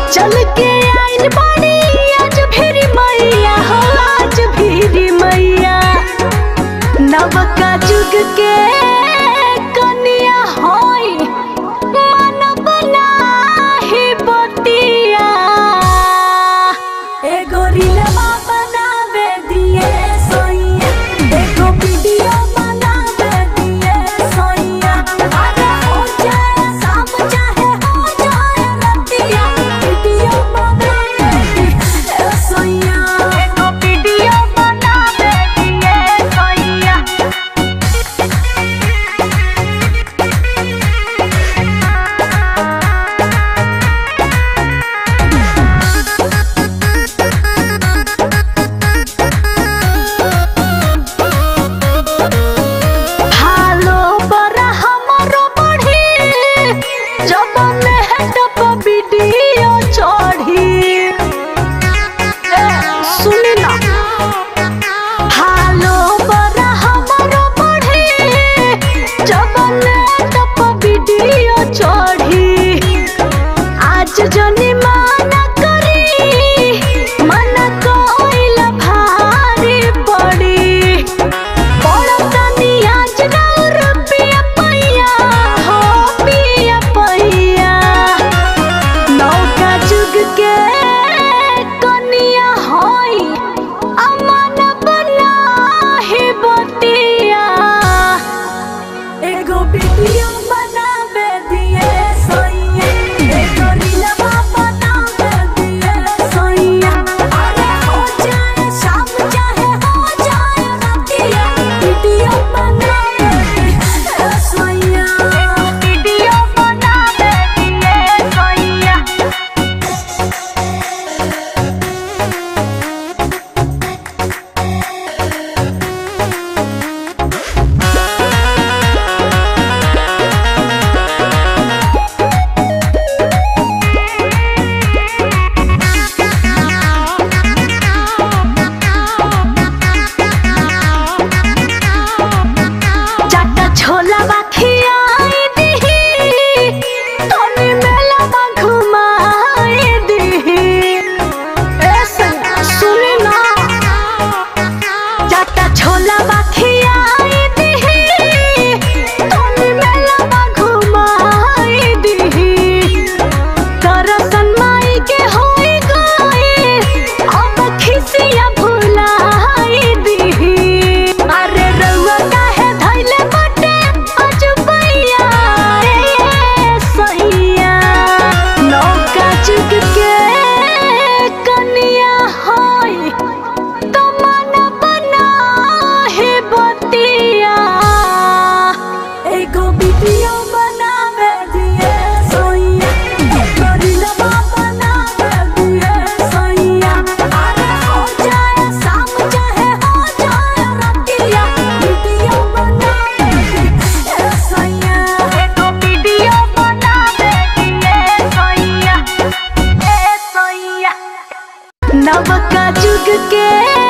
चल के आइल बाड़ी आज फिर मैया हो आज फिर मैया नवका जुग के कनिया होई मन बनाही बतिया एगो रीलवा बनावे दिए सोइया एगो वीडियो बनावे दिए सोइया अरे हो जाए शाम चाहे हो जाए रतिया वीडियो बनावे दिए सोइया एगो वीडियो बनावे दिए सोइया भालो बरा हमरो बढ़ी जब मेहटप वीडियो चढ़ी ए, सुनी ना भालो बरा हमरो बढ़ी जब मेहटप वीडियो चढ़ी आज जनी माना करी मना कोइल भारी पड़ी बड़तनी आज नौर पिया पैया हो पिया पैया नौका जुग के कनिया होई अमन बनाही बतिया एगो वीडियो बनावे दिए सोइया एगो रीलवा बनावे दिए सोइया अरे हो जाए शाम चाहे हो जाए रतिया वीडियो बनावे दिए सोइया एगो वीडियो बनावे दिए सोइया चाटा छोला बाखियाई दिही तोनी मेला बा घुमाई दिही ऐसे सुनी ना चाटा छोला बाखियाई दिही तोनी मेला बा घुमाई दिही दरसन माई के होई गई अब खिसिया भुलाई दिही अरे रउआ काहे धइले बाटे अजबैया ए सैया नौका चुक के कनिया होई तो मन बनाहे बतिया एगो वीडियो बनावे दिए सोइया एगो रीलवा बनावे दिए सोइया अरे हो जाए शाम चाहे हो जाए रतिया वीडियो बनावे दिए सोइया एगो वीडियो बनावे दिए सोइया ए सोइया नवका जुग के